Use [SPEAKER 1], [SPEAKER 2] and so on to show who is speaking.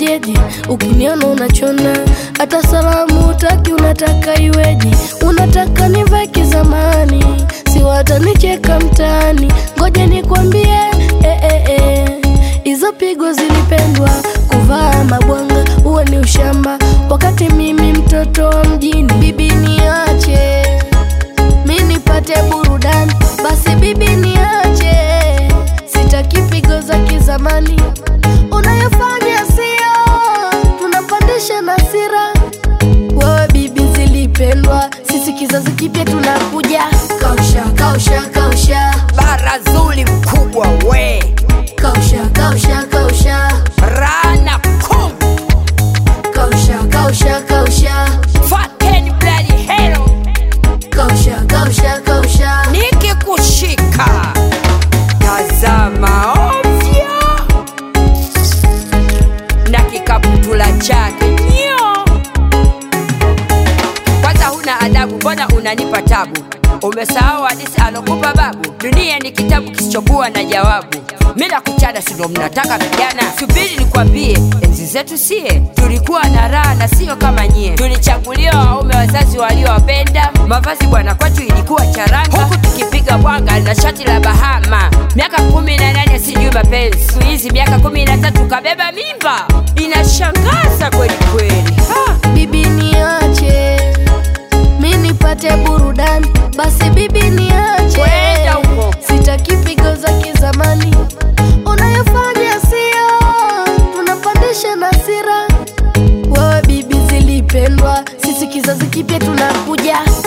[SPEAKER 1] ukojeje? Ukiniona unachona, hata salamu utaki, unataka iweje? Unataka nivae kizamani, si watanicheka mtaani. Ngoja nikwambie, eh, eh, eh. Hizo pigo zilipendwa, kuvaa mabwanga huo ni ushamba, wakati mimi mtoto wa mjini. Bibi niache mi nipate burudani, basi bibi niache, sitaki pigo za kizamani unayofanya sio, tunapandisha nasira. Wewe bibi zilipendwa, sisi kizazi kipya tunakuja. Kausha, kausha, kausha,
[SPEAKER 2] bara zuri mkubwa we
[SPEAKER 1] kausha, kausha, kausha,
[SPEAKER 2] rana kum
[SPEAKER 1] kausha, kausha, kausha,
[SPEAKER 2] fateni bloody hero
[SPEAKER 1] kausha, kausha, kausha.
[SPEAKER 2] nikikushika tazama ovyo na kikaputula chake nyo kwanza huna adabu mbona unanipa tabu umesahau hadisi alokupa babu dunia ni kitabu kisichokuwa na jawabu mi nakuchana sindo mnataka vijana subiri nikwambie enzi zetu sie tulikuwa na raha na sio kama nyie tulichaguliwa waume wazazi waliowapenda mavazi bwana kwetu ilikuwa charanga huku tukipiga bwanga na shati la bahama miaka kumi na nane sijui mapenzi siku hizi miaka kumi na tatu kabeba mimba inashangaza kweli kweli ha!
[SPEAKER 1] bibi niache mi nipate burudani basi bibi niache
[SPEAKER 2] Kwenda huko.
[SPEAKER 1] sitaki pigo za kizamani unayofanya sio tunapandisha nasira wewe bibi zilipendwa sisi kizazi kipya tunakuja